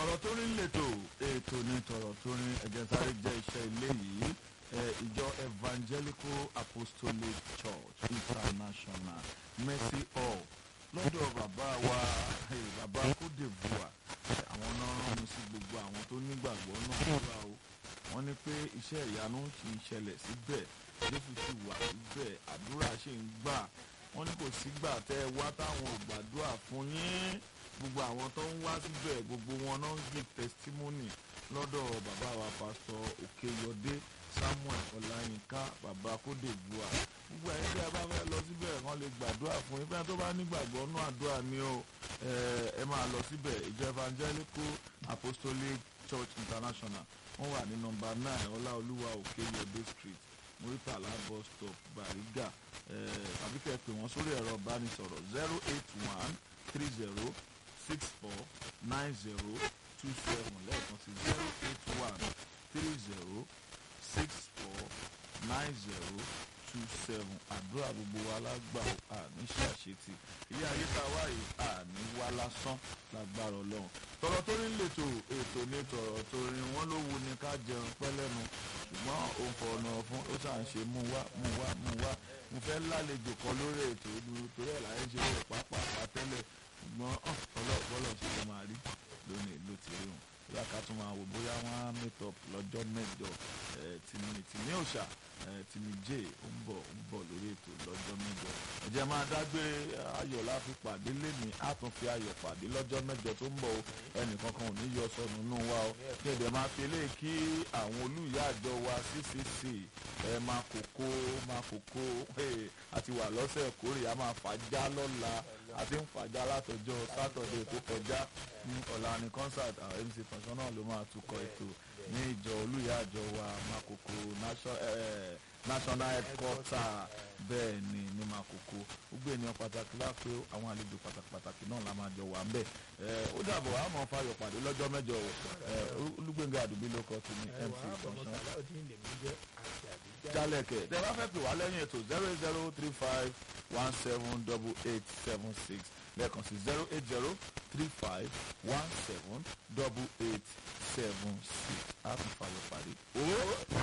tọ̀rọ̀ tó rí lẹ́tọ̀ ètò ní tọ̀rọ̀ tó rí ẹ̀jẹ̀ sáré jẹ́ iṣẹ́ ilé yìí ìjọ evangelical apostolic church international mercy hall lọ́dọ̀ bàbá wa bàbá kódèbùà àwọn náà rán mi sí gbogbo àwọn tó nígbàgbọ́ náà wúra o wọ́n ní pé iṣẹ́ ìyanu ṣì ń ṣẹlẹ̀ síbẹ̀ jésù sì wà síbẹ̀ àdúrà ṣì ń gbà wọ́n ní kò sígbà tẹ́ ẹ wá táwọn ò gbàdúrà fún yín gbogbo àwọn tó ń wá síbẹ̀ gbogbo wọn náà ń give testimony lọ́dọ̀ bàbá wa pásítọ̀ òkèyọdé samuel ọláyínká bàbá kódèbùà gbogbo ẹ̀yin tí a bá fẹ́ lọ síbẹ̀ wọ́n lè gbàdúrà fún yín fẹ́ẹ́ tó bá nígbàgbọ́ nú àdúrà ni o ẹ máa lọ síbẹ̀ ìjọ evangelical apostolic church international wọ́n wà ní nọ́mbà nine ọláolúwa òkèyọdé street muritala bus stop bariga tàbí kẹ́ ẹ pè wọ́n sórí ẹ̀rọ ìbánisọ̀rọ̀ zero eight one three zero six four nine zero two seven lẹ́ẹ̀kan sí zero eight one three zero six four nine zero two seven àdúrà gbogbo wa lágbà àní ṣàṣetì ilé ayé tá a wá yìí àní wá lásán lágbára ọlọ́run tọrọ tó ní lètò ètò ní tọrọ tó rí wọn ló wu ni ká jẹun pẹ́ lẹ́nu ṣùgbọ́n òun fọ̀nà fún ó ṣà ń ṣe mú wá mú wá mú wá mo fẹ́ lálejò kan lórí ètò ìdúró torí ẹ̀ láyé ṣe lè pápá tẹ́lẹ̀ ṣùgbọ́n ọlọ́ọ̀bọ́lọ̀ ṣe lè máa rí lónìí ló ti rí wọn bóyá ká tún máa wò bóyá wọ́n á meet up lọ́jọ́ mẹ́jọ tìmí tìmí òòṣà tìmí jẹ́ ó ń bọ̀ ń bọ̀ lórí ètò lọ́jọ́ mẹ́jọ ẹ̀jẹ̀ máa dágbére ayọ̀ láfi pàdé lẹ́ni á tún fi ayọ̀ pàdé lọ́jọ́ mẹ́jọ tó ń bọ̀ o ẹnìkankan ò ní yọ sọnù nù wa o kí ẹ̀dẹ̀ máa fi eléyìí kí àwọn olùyà àjọ wa ccc ẹ máa kókó máa kókó àti wà lọ́sẹ̀ kórè a máa fàájà lọ́la àti ń fàájà látọjọ́ sátọ̀dẹ̀ tó kọjá ọ̀la ní concert àwọn mc tọ̀sán náà ló máa tukọ̀ ètò ní ìjọ olùyà àjọ wa makoko national headquarter bẹ́ẹ̀ ni ní makoko gbogbo ènìyàn pàtàkì lápẹ́ àwọn àlejò pàtàkì pàtàkì náà la máa jọ wà ń bẹ̀ ó dàbọ̀ àmọ́ fayọ̀ pàdé lọ́jọ́ mẹ́jọ olúgbẹ̀ngà àdùbí ló kọ́ ti ní mc tọ̀sán jalẹ̀kẹ̀ tẹ bá fẹ́ pè wá lẹ́yìn ètò zero zero three five one seven double eight seven six lẹ́ẹ̀kan sí zero eight zero three five one seven double eight seven six á tún fàyọ̀ parí.